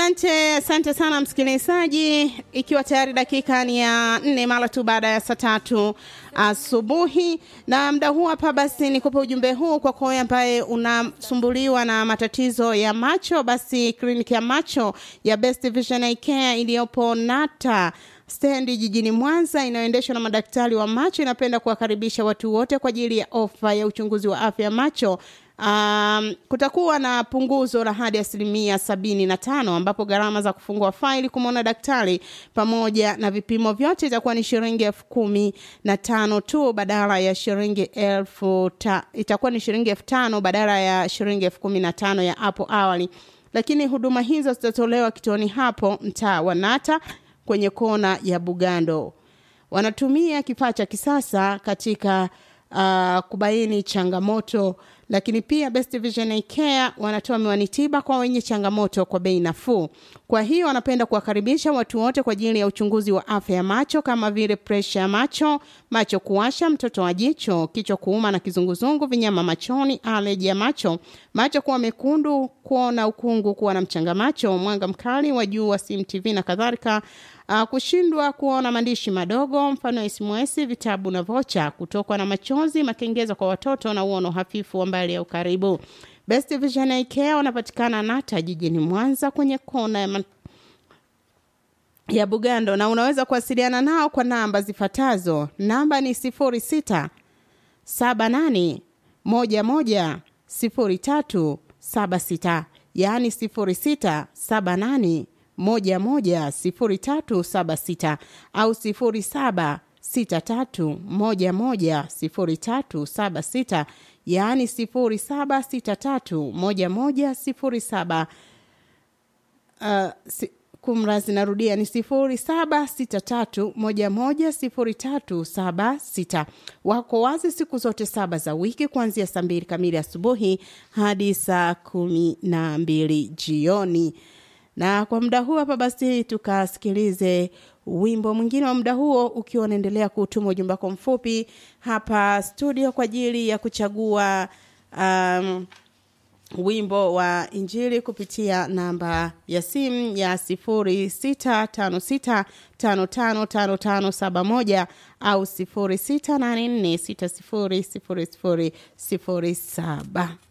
Asante, asante sana msikilizaji, ikiwa tayari dakika ni ya nne mara tu baada ya saa tatu asubuhi, na muda huu hapa basi nikupe ujumbe huu kwa kwa ambaye unasumbuliwa na matatizo ya macho, basi kliniki ya macho ya Best Vision Eye Care iliyopo Nata stendi jijini Mwanza inayoendeshwa na madaktari wa macho inapenda kuwakaribisha watu wote kwa ajili ya ofa ya uchunguzi wa afya ya macho. Um, kutakuwa na punguzo la hadi asilimia sabini na tano ambapo gharama za kufungua faili kumwona daktari pamoja na vipimo vyote itakuwa ni shilingi elfu kumi na tano tu badala ya shilingi elfu ta, itakuwa ni shilingi elfu tano badala ya shilingi elfu kumi na tano ya hapo awali, lakini huduma hizo zitatolewa kituoni hapo mtaa wa Nata kwenye kona ya Bugando. Wanatumia kifaa cha kisasa katika uh, kubaini changamoto lakini pia Best Vision Eye Care wanatoa miwani tiba kwa wenye changamoto kwa bei nafuu. Kwa hiyo wanapenda kuwakaribisha watu wote kwa ajili ya uchunguzi wa afya ya macho kama vile presha ya macho, macho kuwasha, mtoto wa jicho, kichwa kuuma na kizunguzungu, vinyama machoni, aleji ya macho, macho kuwa mekundu, kuona ukungu, kuwa na mchanga macho, mwanga mkali wa juu wa simu, TV na kadhalika. Uh, kushindwa kuona maandishi madogo mfano SMS, vitabu na vocha, kutokwa na machozi, makengezo kwa watoto na uono hafifu wa mbali au karibu. Best Vision Eye Care wanapatikana Nata jijini Mwanza kwenye kona ya, man... ya Bugando, na unaweza kuwasiliana nao kwa namba zifuatazo. Namba ni sifuri sita saba nane moja moja sifuri tatu saba sita yaani sifuri sita saba nane moja moja sifuri tatu saba sita au sifuri saba sita tatu moja moja sifuri tatu saba sita yaani sifuri saba sita tatu moja moja sifuri saba uh, si, kumrazi narudia ni sifuri saba sita tatu moja moja sifuri tatu saba sita wako wazi siku zote saba za wiki kuanzia saa mbili kamili asubuhi hadi saa kumi na mbili jioni na kwa muda huu hapa basi tukasikilize wimbo mwingine wa muda huo ukiwa unaendelea kutuma ujumbe wako mfupi hapa studio kwa ajili ya kuchagua um, wimbo wa injili kupitia namba ya simu ya sifuri sita tano sita tano tano tano tano saba moja au sifuri sita nane nne sita sifuri sifuri sifuri sifuri saba